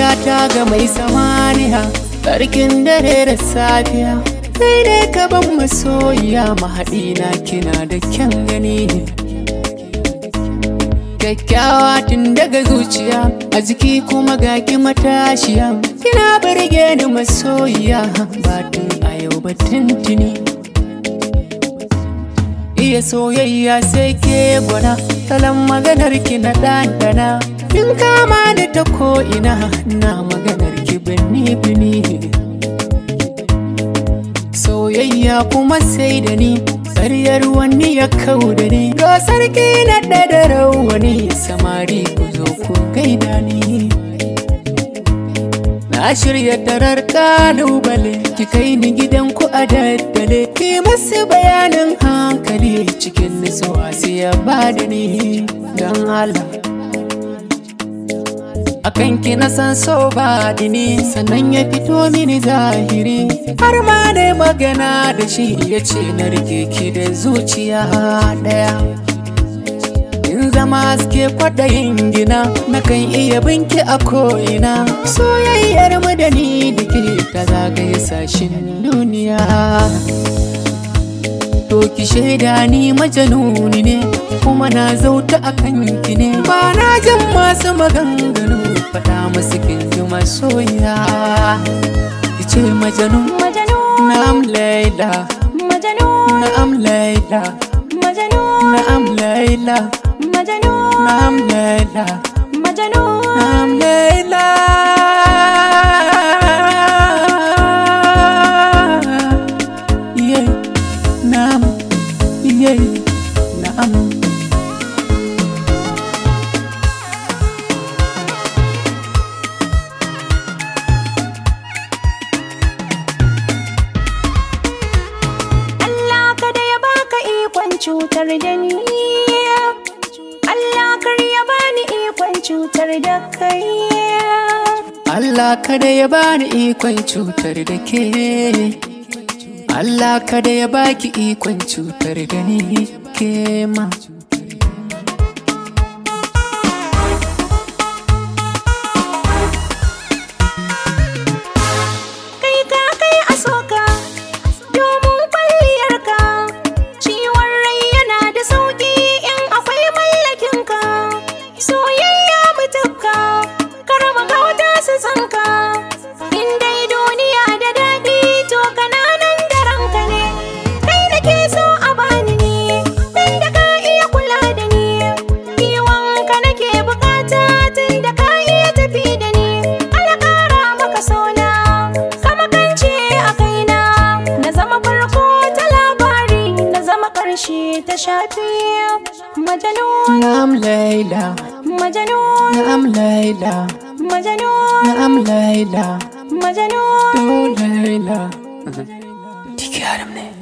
ta ga mai samaniya Sarkin dare da safiya Kai ne ka ban masoyiya mahaɗina kina da kyan gani Kyakkyawa tun daga zuciya a jiki kuma ga ki matashiya Kina birge ni masoyiya batun a yau ba tuntuni Iya soyayya sai ke gwana salon maganar ki na ɗanɗana Kin kama ni ta ko'ina na maganar ki bini bini Soyayya kuma sai da ni Ƙaryar wani ya kau da ni Ga sarki na da rawani Samari ku zo ku gaida ni Na shirya tarar kalubale Ki kai ni gidanku a daddale Ki masu bayanin hankali Cikin nisuwa sai ya bada ni Don Allah akan ki na san so ba dini sannan ya fito mini zahiri har ma da magana da shi ya ce na rike ki da zuciya daya in zama haske kwaɗayin gina na kan iya binki a ko'ina soyayyar mu da ni da ke ta zagaye sashin duniya To ki shaida ni majanuni ne kuma na zauta a kanki ne ba na jin masu maganganu faɗa masu kinji masoya ki ce majanun Majanun, na'am laila Majanun, na'am laila Majanun, na'am laila Majanun, na'am laila Majanun. na'am laila yeah na'am yeah na'am Allah kada ya baka ikon cutar da ni Allah kar ya bani ikon cutar da kai Allah kada ya bani ikon cutar da ke Allah kada ya baki ikon cutar da ni ke ma Kai ka kai a soka domin kwalliyarka Ciwon rai yana da sauki in akwai mallakinka Soyayya mutukka kar magauta su tsanka In dai duniya da daɗi to kananan da ranka ne Kai nake so a bani ne tun da ka iya kula da ni Kiwonka nake bukata tun da ka iya tafi da ni Ala ƙara maka sona kama kance a kaina na zama farko ta labari na zama ƙarshe ta shafi majanun Na'am Laila majanun Na'am Laila majanun Na'am Laila majanun Do Laila Tiki haram ne